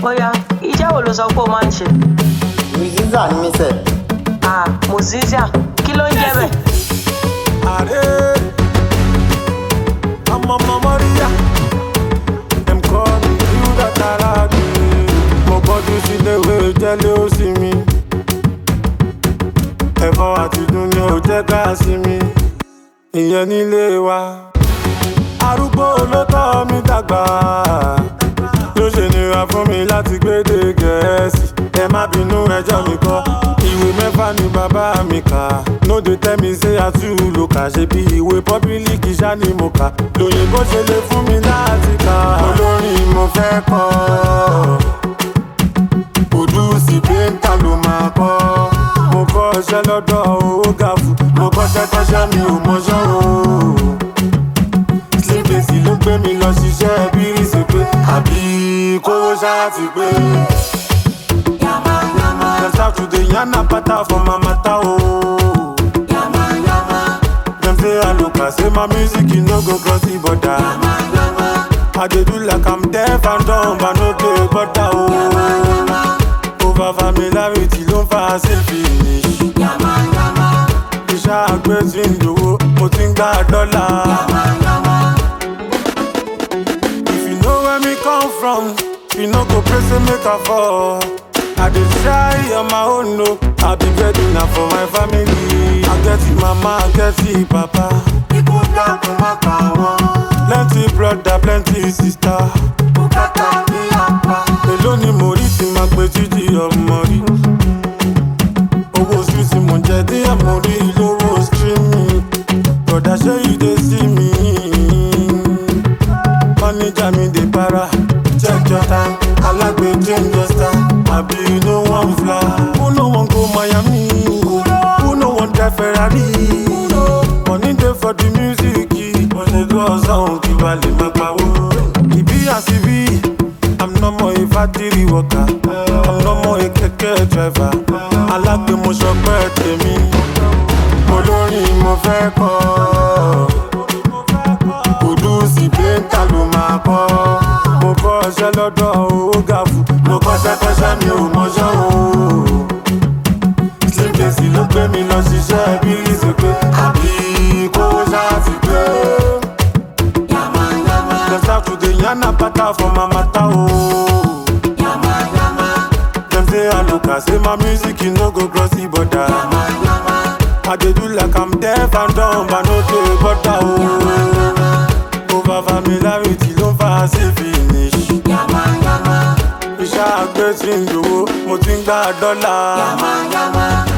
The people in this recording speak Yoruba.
Bóyá iṣẹ́ wo ló sọ pé o máa ń ṣe? musician ni mí sẹ̀. Ah, musician. Kí ló ń jẹ́ bẹ́ẹ̀? Are I'm on my Maria. Them call me you that I like. Mo gbọ́dọ̀ sí léwé jẹ́lé ó sí mi. Ẹ̀fọ́ àti dùn ni ò jẹ́ ká sí mi. Ìyẹn nílé wa. Arúgbó ló tọ́ mi dàgbà. Ló ṣe nira fún mi láti gbédè gẹ̀ẹ́sì. Ẹ má bínú ẹjọ́ mi kọ́. Ìwé mẹ́fà ni bàbá mi kà. No dey tell me say I too low kà. Ṣé bí ìwé pọ́bílíkì ṣá ni mo kà? Lòyìnbó ṣe lè fún mi láti kà. Olórin mo fẹ́ kọ́. Òdùsì péńtà ló máa kọ́. Mo kọ́ iṣẹ́ lọ́dọ̀ owó gàfù. Mo kọ́ṣẹ́ kọ́ṣẹ́ mi ò mọṣẹ́ o. Sílẹ̀sì ló gbé mi lọ ṣiṣẹ́ bírísì pé àbí kówó ṣáà ti pé. Dem start to dey yarn apata for my matter o. Dem say I look as say my music e no go cross the border. I dey do like I'm deaf and dumb but no dey bother o. Over familiarity ló ń fa selfish. Iṣẹ́ àgbẹ̀ tí ń dòwó, mo ti ń gbà dọ́là. If you know where me come from, you no go pray say make I fall. I dey try on my own no, I be ready na for my family. I get it mama, I get it papa. Ikú dákun má pa wọ́n. Plenty brother, plenty sister. Bùkátà ní apá. Èló ni mo rí tí máa pe títí ọmọ rí? Owó oṣù tí mo jẹ díẹ̀ mo rí lówó streaming. Bọ̀dá ṣé you dey see me? manager mi dey para check your time alagbe change your style abi you no wan fly who no wan go miami who no wan drive ferrari money dey for the music but dey go ọsàn kí wà lè má pawó. ìbí àsìbí i'm no more a factory worker i'm no more a kẹ̀kẹ́ driver alágbe mo ṣọpẹ́ tèmi olórin mo fẹ́ kọ́ kùdùsì péńtà ló máa kọ́. mo kọ́ ọṣẹ́ lọ́dọ̀ owó gàfù mo kọ́ṣẹ́ kọ́ṣẹ́ mi ò mọṣẹ́ o. sílẹ̀sì ló gbé mi lọ ṣiṣẹ́ bírísì pé àbí kówó ṣáà ti pé. dem start to dey yarn apata for my matter o. dem say I look as say my music e no go cross the border. I dey do like I'm deaf and dumb but no dey bother o. Over familiarity ló ń fa sí finish. Iṣẹ́ àgbẹ̀ tí ń dòwó, mo ti ń gbà dọ́là.